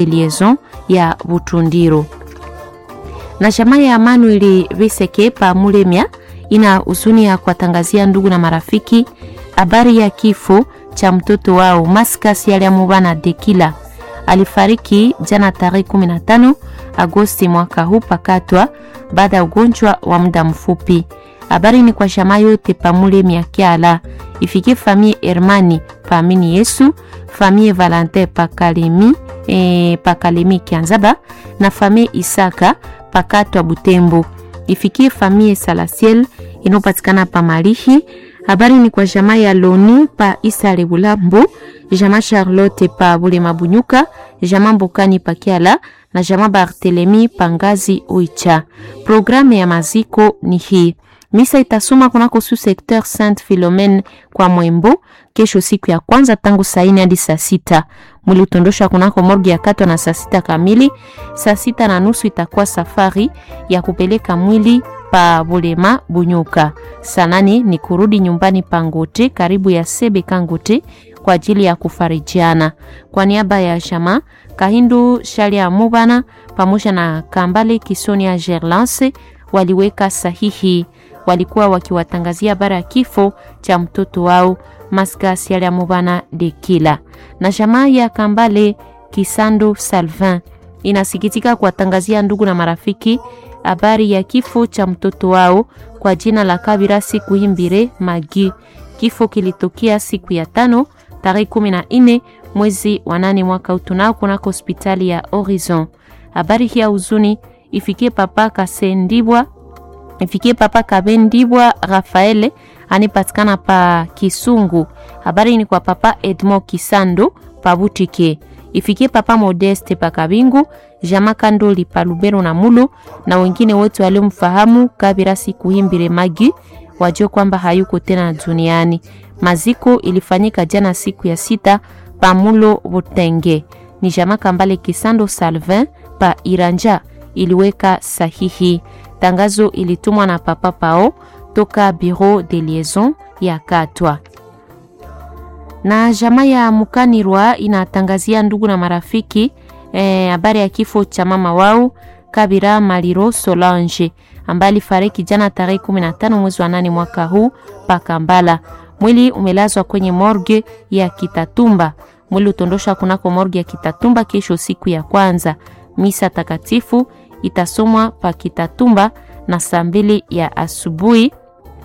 liaison ya Butundiro na chama ya Manuel Viseke pa Mulemya ina huzuni ya kuwatangazia ndugu na marafiki habari ya kifo cha mtoto wao Maskas Yaliamubana Dekila. Alifariki jana tarehe 15 Agosti mwaka huu pakatwa baada ya ugonjwa wa muda mfupi. Habari ni kwa shama yote pa Mulemya Kyala, ifikie famille Hermani pa Amini Yesu, famille Valentin pa Kalemi, e, pa Kalemi Kianzaba na famille Isaka pakatwa Butembo, ifikie famille Salasiel inayopatikana pa Malihi. Habari ni kwa jamaa ya Loni pa Isale Bulambo, jamaa Charlotte pa Bulema Bunyuka, jamaa Mbokani pa Kiala na jamaa Barthelemy pa Ngazi Oicha. Programu ya maziko ni hii. Misa itasoma kunako su secteur Saint Philomene kwa Mwembo kesho siku ya kwanza tangu saa nne hadi saa sita. Mwili utondosha kunako morgi ya katwa na saa sita kamili. Saa sita na nusu itakuwa safari ya kupeleka mwili pa Bulema Bunyuka. Saa nane ni kurudi nyumbani pa Ngote karibu ya Sebe Kangote kwa ajili ya kufarijiana. Kwa niaba ya Shama Kahindu Shalia Mubana pamoja na Kambale Kisonia Gerlance waliweka sahihi walikuwa wakiwatangazia bara ya kifo cha mtoto wao Maskas Yaliamubana Dekila. Na jamaa ya Kambale Kisando Salvin inasikitika kuwatangazia ndugu na marafiki habari ya kifo cha mtoto wao kwa jina la Kabira siku Himbire Magi. Kifo kilitokea siku ya tano tarehe 14 mwezi wa nane mwaka utunao kunako hospitali ya Horizon. Habari hii ya huzuni ifikie papa Kasendibwa ifikie papa Kabendibwa Rafaele anipatikana pa Kisungu. Habari ni kwa papa Edmond Kisando pa Butike. Ifikie papa Modeste pa Kabingu, Jama Kandoli pa Lubero na Mulu na wengine wote waliomfahamu Kabira siku himbire Magi wajue kwamba hayuko tena duniani. Maziko ilifanyika jana siku ya sita pa Mulo Butenge. Ni Jama Kambale Kisando Salvin pa Iranja iliweka sahihi. Tangazo ilitumwa na papa Pao toka Bureau de Liaison ya Katwa. Na jamaa ya Mukanirwa inatangazia ndugu na marafiki habari eh, ya kifo cha mama wao Kabira Maliro Solange ambaye alifariki jana tarehe 15 mwezi wa nane mwaka huu pa Kambala. Mwili umelazwa kwenye morgue ya Kitatumba. Mwili utondosha kunako morgue ya Kitatumba kesho siku ya kwanza. Misa takatifu itasomwa pa Kitatumba na saa mbili ya asubuhi,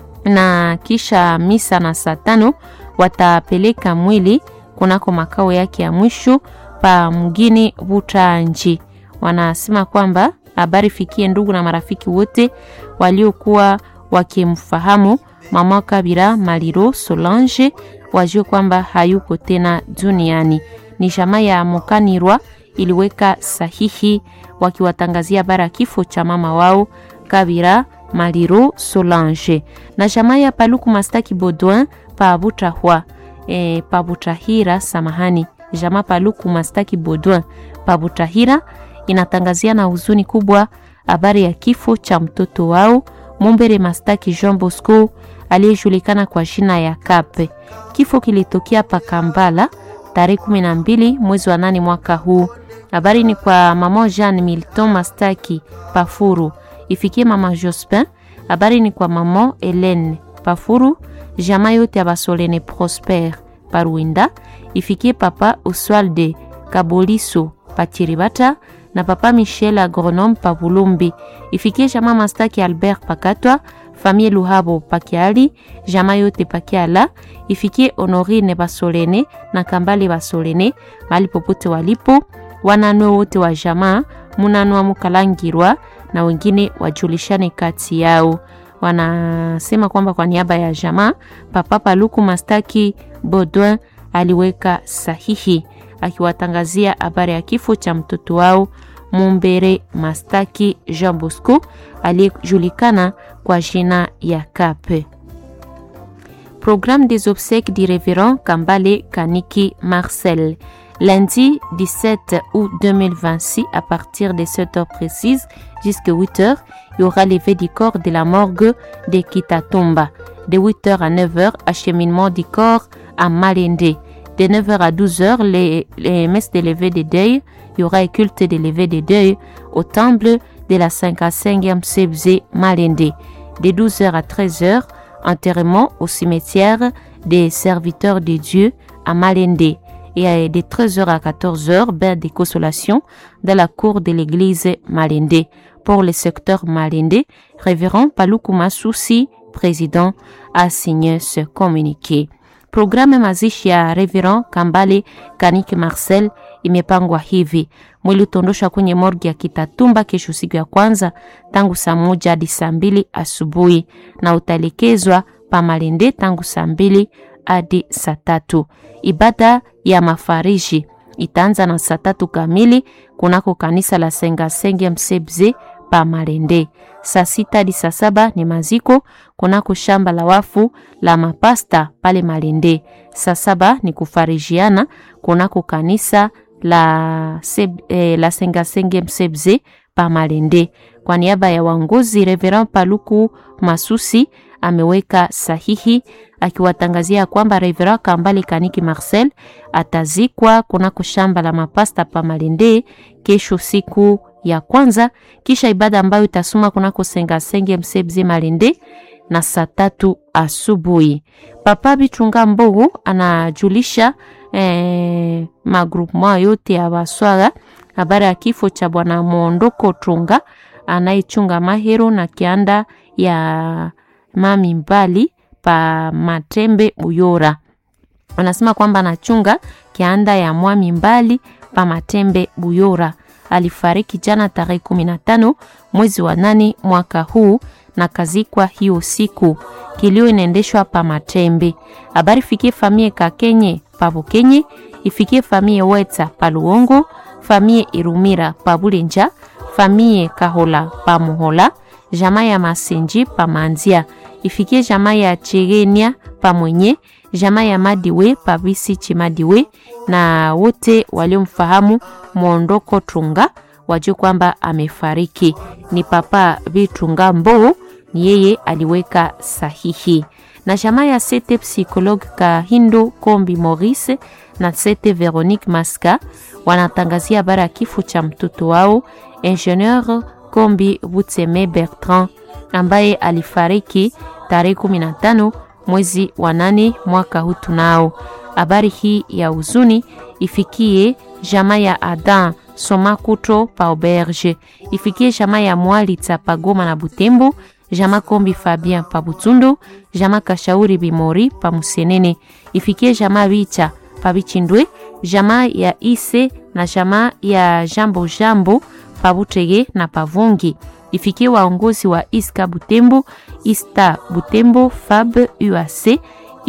na kisha misa na saa tano watapeleka mwili kunako makao yake ya mwisho pa mgini Butanji. Wanasema kwamba habari fikie ndugu na marafiki wote waliokuwa wakimfahamu mama Kabira Maliro Solange, wajue kwamba hayuko tena duniani. Ni jamaa ya Mokanirwa iliweka sahihi wakiwatangazia bara kifo cha mama wao Kabira Maliro Solange. Na jamaa ya Paluku Mastaki Baudouin pa Butahwa e, pa Butahira, samahani, jamaa Paluku Mastaki Baudouin pa Butahira inatangazia na huzuni kubwa habari ya kifo cha mtoto wao Mumbere Mastaki Jean Bosco aliyejulikana kwa jina ya Kape. Kifo kilitokea pa Kambala tarehe 12 mwezi wa nane mwaka huu. Habari ni kwa mama Jean Milton Mastaki Pafuru, ifikie mama Jospin. Habari ni kwa mama Helene Pafuru, jamaa yote ya Basolene Prosper Paruinda, ifikie papa Oswalde Kaboliso Pachiribata na papa Michel Agronome pa Bulumbi, ifikie jamaa Mastaki Albert Pakatwa, famille Luhabo Pakiali, jamaa yote Pakiala, ifikie Honorine Basolene na Kambale Basolene mahali popote walipo, wananwe wote wa jamaa munanwa Mukalangirwa na wengine wajulishane kati yao. Wanasema kwamba kwa niaba ya jamaa papa Paluku Mastaki Baudouin aliweka sahihi akiwatangazia habari ya kifo cha mtoto wao Mumbere Mastaki Jean Bosco aliyejulikana kwa jina ya Kape. Programme des obsèques du révérend Kambale Kaniki Marcel. Lundi 17 août 2026, à partir de 7 heures précises jusqu'à 8 heures, il y aura levé du corps de la morgue de Kitatumba. De 8 heures à 9 heures, acheminement du corps à Malende. De 9h à 12h, les, les messes de levée de deuil il y aura un culte de levée de deuil au temple de la 55e CBZ Malende. De 12h à 13h, enterrement au cimetière des serviteurs de Dieu à Malende. Et de 13h à 14h, bain de consolation dans la cour de l'église Malende. Pour le secteur Malende, révérend Paluku Masusi, président, a signé ce communiqué. Programu mazishi ya Reverend Kambale Kaniki Marcel imepangwa hivi: mwili utaondoshwa kwenye morgi ya Kitatumba kesho siku ya kwanza tangu saa moja hadi saa mbili asubuhi na utaelekezwa pa Malende tangu saa mbili hadi saa tatu. Ibada ya mafariji itaanza na saa tatu kamili kunako kanisa la Sengasenge Msebze pa Malende. Saa sita hadi saa saba ni maziko kunako shamba la wafu la mapasta pale Malende. Saa saba ni kufarijiana kunako kanisa la, seb, eh, la Sengasenge Msebze pa Malende. Kwa niaba ya waongozi, Reverend Paluku Masusi ameweka sahihi akiwatangazia kwamba Reverend Kambale Kaniki Marcel atazikwa kunako shamba la mapasta pa Malende kesho siku ya kwanza kisha ibada ambayo itasoma kunako Sengasenge Msebze Malende na saa tatu asubuhi. Papa Bichunga Mbogo anajulisha eh, magrupema yote ya Baswaga habari ya kifo cha bwana Mondoko Tunga anayechunga mahero na kianda ya mami mbali pa Matembe Buyora. Anasema kwamba anachunga kianda ya mwami mbali pa Matembe Buyora alifariki jana tarehe 15 mwezi wa nane mwaka huu na kazikwa hiyo siku. Kilio inaendeshwa pa Matembe. Habari fikie famie Kakenye pa Bukenye, ifikie famie Weta pa Luongo, famie Irumira pa Bulenja, famie Kahola pa Muhola, jamaa ya Masenji pa Manzia, ifikie jamaa ya Chegenia pa Mwenye, jamaa ya Madiwe pa Bisi Chimadiwe na wote waliomfahamu Mwondoko Tunga wajue kwamba amefariki. Ni Papa Bitunga Mbo, ni yeye aliweka sahihi. Na jamaa ya sete psychologue Kahindo Kombi Maurice na sete Veronique Maska wanatangazia habari ya kifo cha mtoto wao Ingenieur Kombi Butseme Bertrand ambaye alifariki tarehe 15 mwezi wa nane mwaka huu. Tunao habari hii ya huzuni ifikie jamaa ya Adam Somakuto pa Auberge, ifikie jamaa ya Mwalitsa pa Goma na Butembo, jamaa Kombi Fabien pa Butundu, jamaa Kashauri Bimori pa Musenene, ifikie jamaa Bicha pa Bichindwe, jamaa ya Ise na jamaa ya Jambo Jambo pa Butege na Pavungi, ifikie waongozi wa Iska Butembo, Ista Butembo, Fab UAC,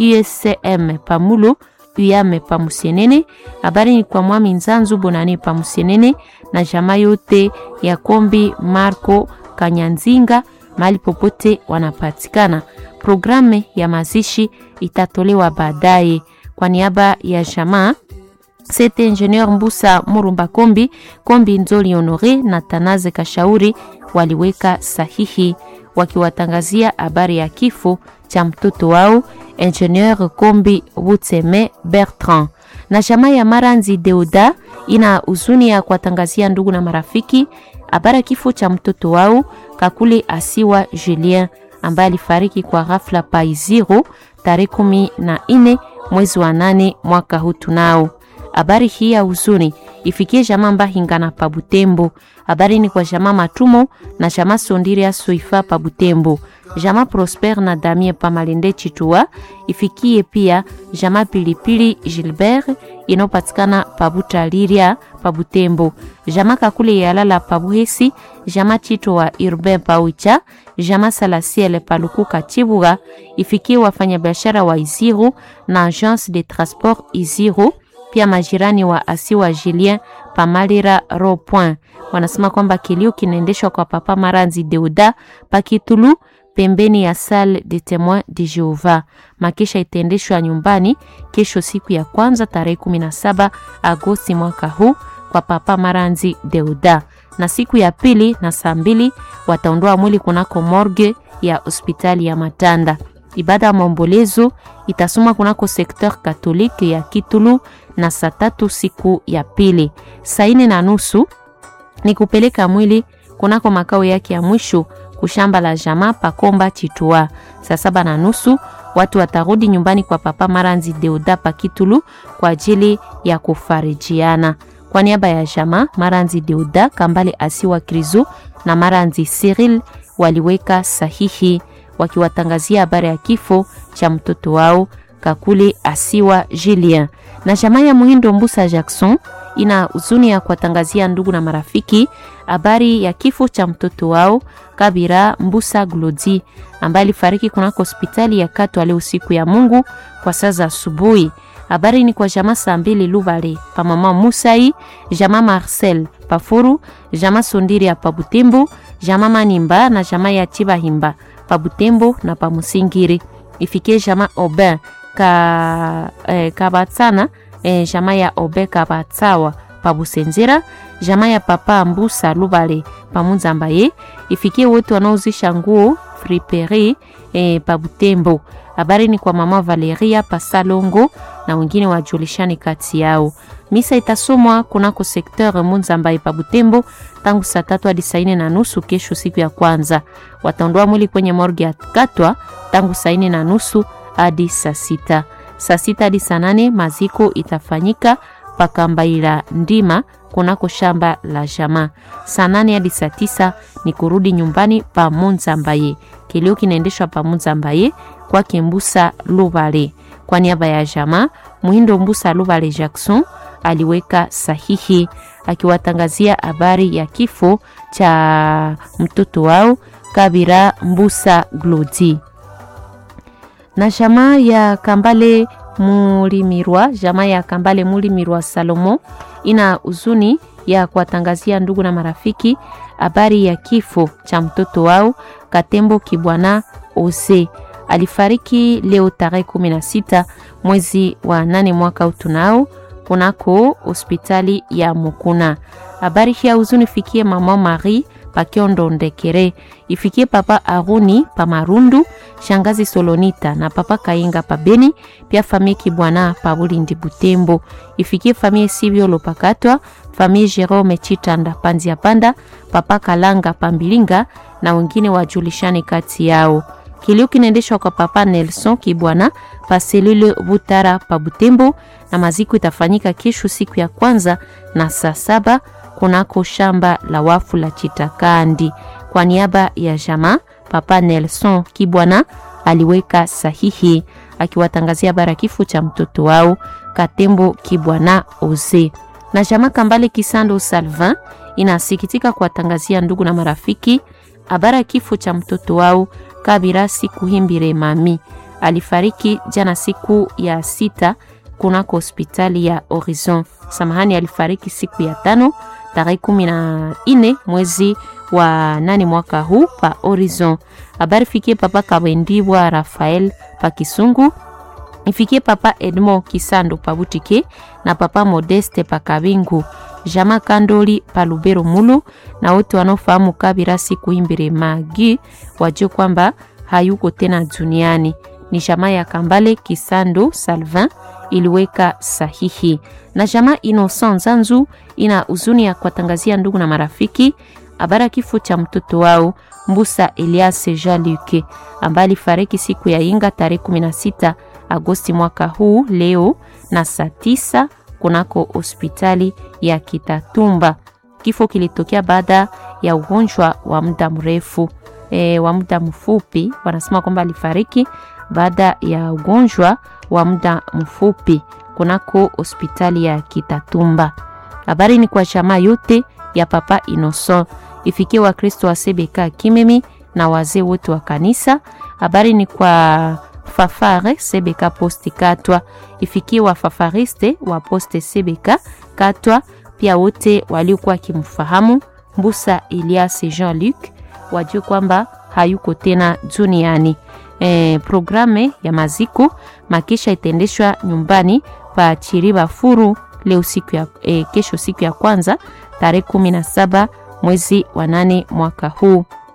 USCM Pamulo uyame pa Musienene. Habari ni kwa mwami Nzanzu Bonane pa Musienene na jamaa yote ya Kombi Marco Kanyanzinga mahali popote wanapatikana. Programu ya mazishi itatolewa baadaye. Kwa niaba ya jamaa Sete Ingenieur Mbusa Murumba Kombi, Kombi Nzoli Honore na Tanaze Kashauri waliweka sahihi wakiwatangazia habari ya kifo cha mtoto wao Ingenieur Kombi Butseme Bertrand. Na jamaa ya Maranzi Deuda ina huzuni ya kuwatangazia ndugu na marafiki habari ya kifo cha mtoto wao Kakule Asiwa Julien ambaye alifariki kwa ghafla Paiziro tarehe kumi na nne mwezi wa nane mwaka huu. Tunao habari hii ya huzuni ifikie jamaa Mbahinga na Pabutembo. Habari ni kwa jamaa Matumo na jamaa Sondiria Soifa Pabutembo, jamaa Prosper na Damie Pamalende Chitua. Ifikie pia jamaa Pilipili Gilbert inayopatikana Pabutaliria Pabutembo, jamaa Kakule Yalala Pabuhesi, jamaa Chito wa Urbain Paucha, jamaa Salasiele Palukuka Chibuga. Ifikie wafanyabiashara wa Iziro na Agence de Transport Iziro pia majirani wa Asiwa Julien Pamalira Ro Point wanasema kwamba kilio kinaendeshwa kwa Papa Maranzi Deuda Pakitulu pembeni ya Salle de Temoin de Jehova. Makesha itaendeshwa nyumbani kesho siku ya kwanza tarehe 17 Agosti mwaka huu kwa Papa Maranzi Deuda, na siku ya pili na saa mbili wataondoa mwili kunako morgue ya hospitali ya Matanda. Ibada ya maombolezo itasoma kunako sekteur katolike ya Kitulu na saa tatu siku ya pili. Saa ine na nusu ni kupeleka mwili kunako makao yake ya mwisho kushamba la jamaa Pakomba Chitua. Saa saba na nusu watu watarudi nyumbani kwa Papa Maranzi Deuda pa Kitulu kwa ajili ya kufarijiana. Kwa niaba ya jamaa Maranzi Deuda, Kambale Asiwa Krizo na Maranzi Cyril waliweka sahihi wakiwatangazia habari ya kifo cha mtoto wao Kakule Asiwa Julien. Na jamaa ya Muhindo Mbusa Jackson ina huzuni ya kuwatangazia ndugu na marafiki habari ya kifo cha mtoto wao Kabira Mbusa Glodi ambaye alifariki kunako hospitali ya Katwa leo siku ya Mungu kwa saa za asubuhi. Habari ni kwa jamaa saa mbili Luvale pa mama Musai, jamaa Marcel Pafuru, jamaa Sondiri ya Pabutembo, jamaa Manimba na jamaa ya Chibahimba Pabutembo na Pamusingiri. Ifikie jamaa Obin ka eh, Kabatsana eh, jamaa ya Obe Kabatsawa Pabusenzera, jamaa ya Papa Mbusa Lubale Pamunzambaye. Ifikie wote wanaozisha nguo friperi eh, Pabutembo. Habari ni kwa mama Valeria Pasalongo na wengine wajulishani kati yao. Misa itasomwa kunako sekteur Munzambaye Pabutembo tangu saa tatu hadi saa ine na nusu kesho, siku ya kwanza. Wataondoa mwili kwenye morgue ya Katwa tangu saa ine na nusu hadi saa sita. Saa sita hadi saa nane maziko itafanyika Pakambaila Ndima kunako shamba la jamaa. Saa nane hadi saa tisa ni kurudi nyumbani pa Munzambaye. Kilio kinaendeshwa pa Munzambaye kwa Kimbusa Lubale. Kwa niaba ya jamaa Muhindo Mbusa Lubale Jackson aliweka sahihi akiwatangazia habari ya kifo cha mtoto wao Kabira Mbusa Glodi. Na jamaa ya Kambale Mulimirwa, jamaa ya Kambale Mulimirwa Salomo ina huzuni ya kuwatangazia ndugu na marafiki habari ya kifo cha mtoto wao Katembo Kibwana Ose. Alifariki leo tarehe 16 mwezi wa nane mwaka utunao kunako hospitali ya Mukuna. Habari hii ya huzuni fikie mama Marie Pakiondo Ndekere, ifikie papa Aruni pa Marundu, shangazi Solonita na papa Kainga pa Beni, pia famie Kibwana pa Bulindi Butembo, ifikie famie Sivyo Lopakatwa, famie Jerome Chitanda Panzia Panda, papa Kalanga Pambilinga na wengine wajulishane kati yao. Kilio kinaendeshwa kwa papa Nelson Kibwana pa selule Butara pa Butembo, na maziko itafanyika kesho siku ya kwanza na saa saba kunako shamba la wafu la Chitakandi. Kwa niaba ya jamaa, papa Nelson Kibwana aliweka sahihi akiwatangazia bara kifo cha mtoto wao Katembo Kibwana Oze. Na jamaa Kambale Kisando Salvin inasikitika kuwatangazia ndugu na marafiki habara kifo cha mtoto wao Kabira siku himbire mami alifariki jana siku ya sita kunako hospitali ya Horizon. Samahani, alifariki siku ya tano tarehe kumi na nne mwezi wa nane mwaka huu pa Horizon. Habari fikie papa Kabendibwa Rafael pa Kisungu, ifikie papa Edmond Kisando pa Butike na papa Modeste pa Kabingu, Jama Kandoli pa Lubero Mulu na wote wanaofahamu Kabira siku imbere magi wajue kwamba hayuko tena duniani. Ni jamaa ya Kambale Kisando Salvin iliweka sahihi na jamaa Innocent Zanzu ina huzuni ya kuwatangazia ndugu na marafiki habari kifo cha mtoto wao Mbusa Elias Jean Luc ambaye alifariki siku ya Inga tarehe 16 Agosti mwaka huu leo na saa tisa kunako hospitali ya Kitatumba. Kifo kilitokea baada ya ugonjwa wa muda mrefu e, wa muda mfupi. Wanasema kwamba alifariki baada ya ugonjwa wa muda mfupi kunako hospitali ya Kitatumba. Habari ni kwa jamaa yote ya Papa Innocent, ifikie Wakristo wa Sebeka Kimemi na wazee wote wa kanisa. Habari ni kwa Fafare Sebeka Poste Katwa, ifikie wafafariste wa Poste Sebeka Katwa, pia wote waliokuwa wakimfahamu Mbusa Elias Jean Luc wajue kwamba hayuko tena duniani. E, programe ya maziko makisha itaendeshwa nyumbani pa Chiriba Furu leo siku ya, e, kesho siku ya kwanza tarehe kumi na saba mwezi wa nane mwaka huu.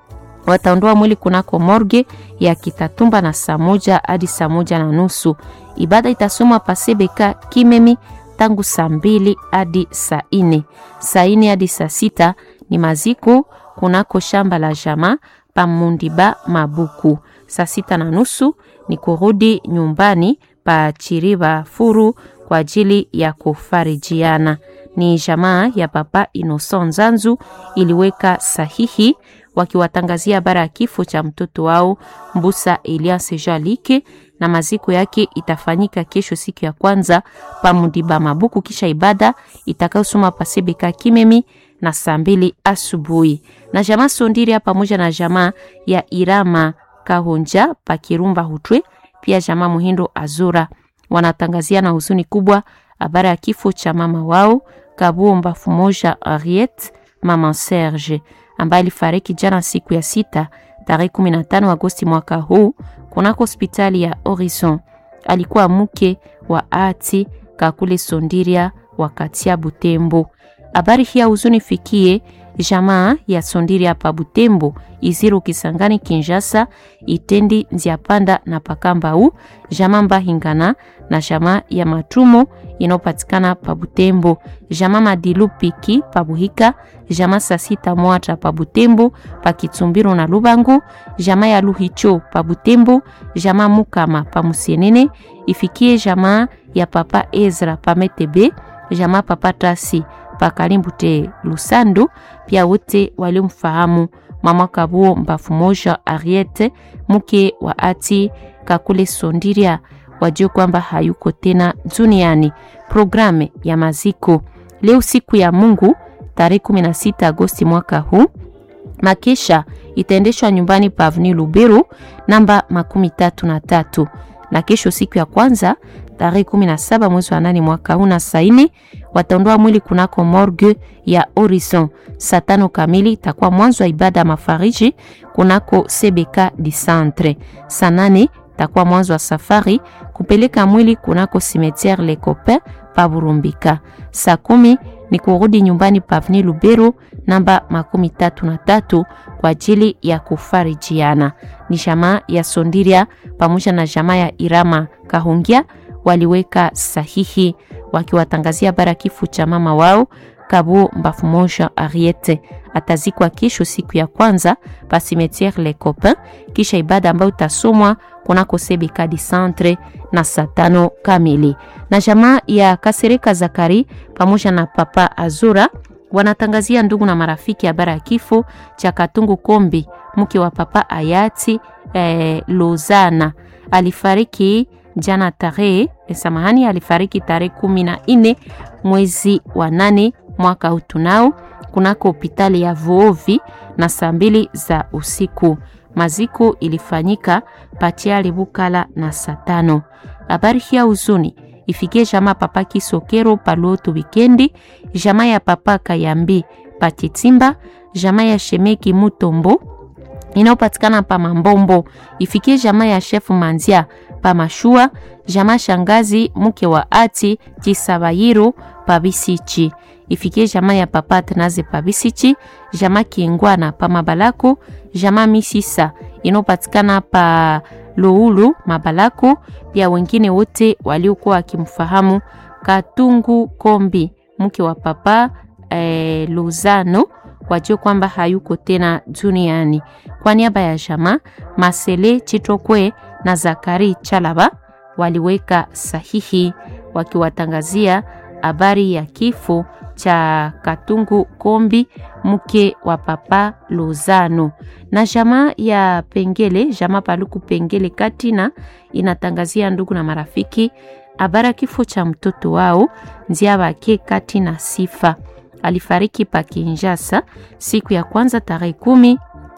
wataondoa mwili kunako morgue ya Kitatumba na saa moja hadi saa moja na nusu. Ibada itasomwa pasebeka Kimemi tangu saa mbili hadi saa ine. Saa ine hadi saa sita ni maziko kunako shamba la jamaa pa Mundiba Mabuku. Saa sita na nusu ni kurudi nyumbani pa Chiriba Furu kwa ajili ya kufarijiana. Ni jamaa ya Papa Innocent Nzanzu iliweka sahihi wakiwatangazia habari ya kifo cha mtoto wao Mbusa Elias Jalike, na maziko yake itafanyika kesho siku ya kwanza pa Mudiba Mabuku, kisha ibada itakayosoma pasebeka Kimemi na saa mbili asubuhi. Na jamaa Sondiria pamoja na jamaa ya Irama Kahonja pa Kirumba Hutwe, pia jamaa Muhindo Azura wanatangazia na huzuni kubwa habari ya kifo cha mama wao Kabuo Mbafu Moja Ariet, mama Serge ambaye alifariki jana siku ya sita tarehe 15 Agosti mwaka huu kunako hospitali ya Horizon. Alikuwa mke wa ati Kakule Sondiria wakati ya Butembo. Habari hii ya huzuni fikie jamaa ya Sondiria pa Butembo, Iziru, Kisangani, Kinshasa, Itendi, Nziapanda na Pakambau, jamaa Mbahingana na jamaa ya Matumo inayopatikana pa Butembo, jamaa Madilu Piki pa Buhika, jamaa Sasita Mwata pa Butembo, pa Kitsumbiro na Lubangu, jamaa ya Luhicho pa Butembo, jamaa Mukama pa Musienene, ifikie jamaa ya Papa Ezra pa Metebe, jamaa Papa Tasi pa Kalimbute Lusandu, pia wote waliomfahamu mama Kabuo Mbafu Moja Ariete, mke wa ati Kakule Sondiria, wajue kwamba hayuko tena duniani. Programe ya maziko leo siku ya Mungu tarehe 16 Agosti mwaka huu, makesha itaendeshwa nyumbani pa Avenue Luberu namba makumi tatu na tatu na kesho siku ya kwanza tarehe 17 mwezi wa nane mwaka huu na saini wataondoa mwili kunako morgue ya Horizon. Saa tano kamili itakuwa mwanzo wa ibada ya mafariji kunako CBK di Centre. Saa nane itakuwa mwanzo wa safari kupeleka mwili kunako cimetière Le Copain pa Burumbika. Saa kumi ni kurudi nyumbani pa Avenue Lubero namba makumi tatu na tatu kwa ajili ya kufarijiana. Ni jamaa ya Sondiria pamoja na jamaa ya Irama Kahungia waliweka sahihi wakiwatangazia bara kifo cha mama wao Kabuo Mbafu Moja Ariete. Atazikwa kesho siku ya kwanza pa cimetière Le Copain, kisha ibada ambayo itasomwa kunako CBK di Centre na saa tano kamili. Na jamaa ya Kasereka Zakari pamoja na Papa Azura wanatangazia ndugu na marafiki habari ya kifo cha Katungu Kombi, mke wa Papa Ayati eh, Lozana alifariki jana tarehe samahani, alifariki tarehe kumi na nne mwezi wa nane mwaka huu tunao kunako hospitali ya Vuovi na saa mbili za usiku. Maziko ilifanyika Patiali Bukala na saa tano. Habari hii ya huzuni ifikie jamaa Papa Kisokero Paloto wikendi, jamaa ya Papa Kayambi Patitimba, jamaa ya Shemeki Mutombo inayopatikana pa Mambombo, ifikie jamaa ya Chef Manzia pa Mashua, jamaa shangazi mke wa ati Chisabayiro pa Bisichi, ifikie jamaa ya Papa Tanaze pa Bisichi, jamaa Kingwana pa Mabalako, jamaa Misisa inayopatikana pa Loulu Mabalako, pia wengine wote waliokuwa wakimfahamu Katungu Kombi mke wa Papa eh, Luzano wajue kwamba hayuko tena duniani. Kwa niaba ya jamaa Masele Chitokwe na Zakari Chalaba waliweka sahihi wakiwatangazia habari ya kifo cha Katungu Kombi mke wa Papa Lozano. Na jamaa ya Pengele, jamaa Paluku Pengele Katina inatangazia ndugu na marafiki habari ya kifo cha mtoto wao Nzia Bake Katina Sifa alifariki pa Kinshasa siku ya kwanza tarehe kumi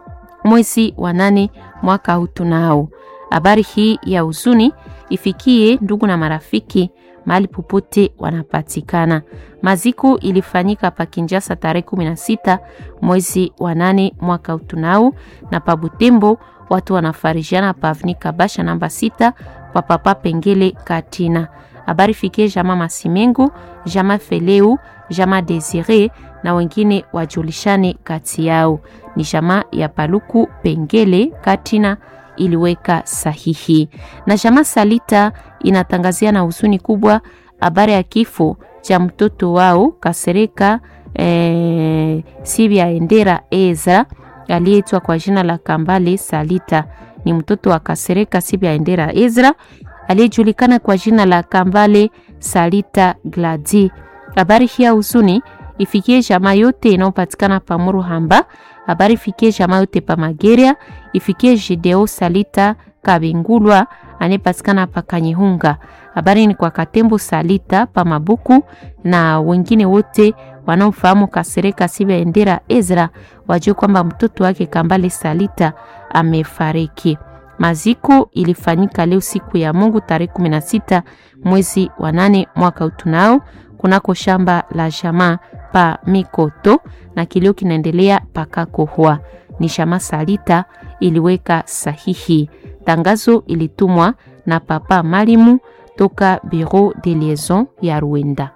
mwezi wa nane mwaka huu. Tunao habari hii ya huzuni ifikie ndugu na marafiki mahali popote wanapatikana. Maziko ilifanyika pa Kinshasa tarehe 16 mwezi wa nane mwaka huu. Tunao na pa Butembo watu wanafarijiana pa Avni Kabasha namba sita kwa Papa Pengele Katina. Habari fikie jama Masimengo, jama Feleu, jama Desire, na wengine wajulishane kati yao. Ni jamaa ya Paluku Pengele Katina iliweka sahihi, na jamaa Salita inatangazia na huzuni kubwa habari ya kifo cha mtoto wao Kasereka eh, Sibia Endera Ezra aliyeitwa kwa jina la Kambale Salita. Ni mtoto wa Kasereka Sibia Endera Ezra aliyejulikana kwa jina la Kambale Salita Gladi. Habari hii ya huzuni ifikie jamaa yote inayopatikana pa Muruhamba. Habari ifikie jamaa yote pa Mageria, ifikie Jideo Salita Kabingulwa anayepatikana pa Kanyihunga. Habari ni kwa Katembo Salita pa Mabuku na wengine wote wanaofahamu Kasereka Sibia Endera Ezra wajue kwamba mtoto wake Kambale Salita amefariki. Maziko ilifanyika leo siku ya Mungu tarehe 16 mwezi wa nane mwaka utunao kunako shamba la jamaa pa Mikoto na kilio kinaendelea pakakohwa. Ni jamaa Salita iliweka sahihi. Tangazo ilitumwa na papa Malimu toka Bureau de Liaison ya Rwanda.